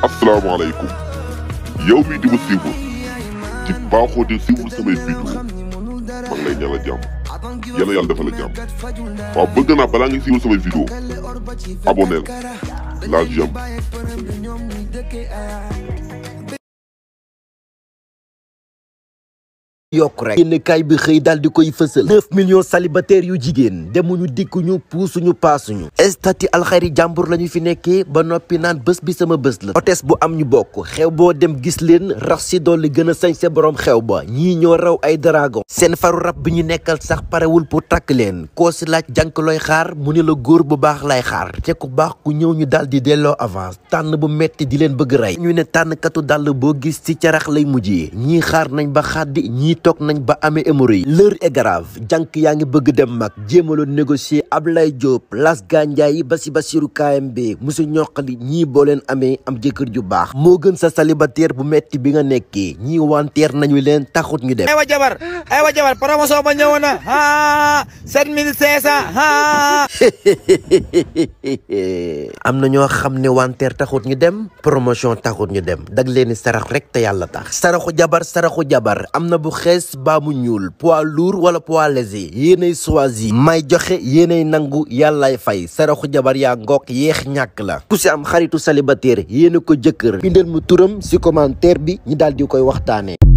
asalaamaaleykum yow mii di ma siiwul ci baaxoo di siiwul samay vidéo maa ngi lay ñaanal jàmm yàlla yàlla defal la jàmm waaw bëgg naa balaa nga siiwul samay vidéo aboneel la jàmm yokk rek yéen kaay bi xëy daal di koy fësal 9 millions célibataires yu jigéen demuñu dikkuñu puusuñu paasuñu estati alxayri jàmbur la ñu fi nekkee ba noppi naan bés bi sama bés la hôtesse bu am ñu bokk xew boo dem gis leen rax si dolli gën a sañse borom xew ba ñii ñoo raw ay dragon seen faru rab bi ñu nekkal sax parewul pour takk leen koo si laaj jànk looy xaar mu ne la góor bu baax lay xaar te ku baax ku ñëw ñu daal di delloo avance tànn bu metti di leen bëgg rey ñu ne tànnkatu dàll boo gis ci carax lay mujjee ñii xaar nañ ba xaddi ñii toog nañ ba amee hémorroïde l'heure est grave jànk yaa ngi bëgg dem mag jéemaloon négocier Ablaye Diop Las Gandiaye ba si Basiru KMB musu ñoqali ñii boo leen amee am jëkkër ju baax moo gën sa célibataire bu metti bi nga nekkee ñii wanteer nañu leen taxut ñu dem aywa jabar aywa jabar promotion ba ñëwoon na ah sept mille cinq cent ah am na ñoo xam ne wanteer taxut ñu dem promotion taxut ñu dem dag leen sarax rek te yàlla tax saraxu jabar saraxu jabar am na bu xees baa mu ñuul poids lourd wala poids léger yéenay choisir may joxe yéenay nangu yàllaay fay saraxu jabar yaa ngoog yeex ñàkk la ku si am xaritu célibataire yéena ko jëkkër bindal mu turam si commentaire bi ñi daal di koy waxtaanee